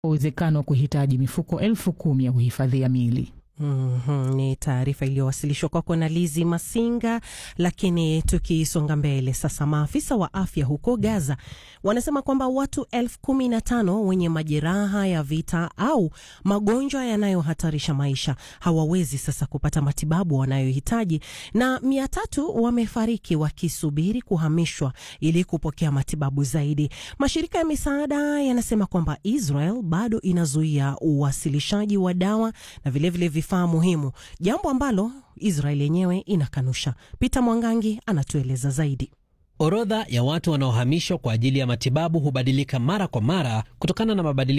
uwezekano wa kuhitaji mifuko elfu kumi ya kuhifadhia miili. Mm -hmm. Ni taarifa iliyowasilishwa kwako na Lizi Masinga. Lakini tukisonga mbele sasa, maafisa wa afya huko Gaza wanasema kwamba watu elfu kumi na tano wenye majeraha ya vita au magonjwa yanayohatarisha maisha hawawezi sasa kupata matibabu wanayohitaji na mia tatu wamefariki wakisubiri kuhamishwa ili kupokea matibabu zaidi. Mashirika ya misaada yanasema kwamba Israel bado inazuia uwasilishaji wa dawa na vilevile vifaa muhimu, jambo ambalo Israel yenyewe inakanusha. Peter Mwangangi anatueleza zaidi. Orodha ya watu wanaohamishwa kwa ajili ya matibabu hubadilika mara kwa mara kutokana na mabadiliko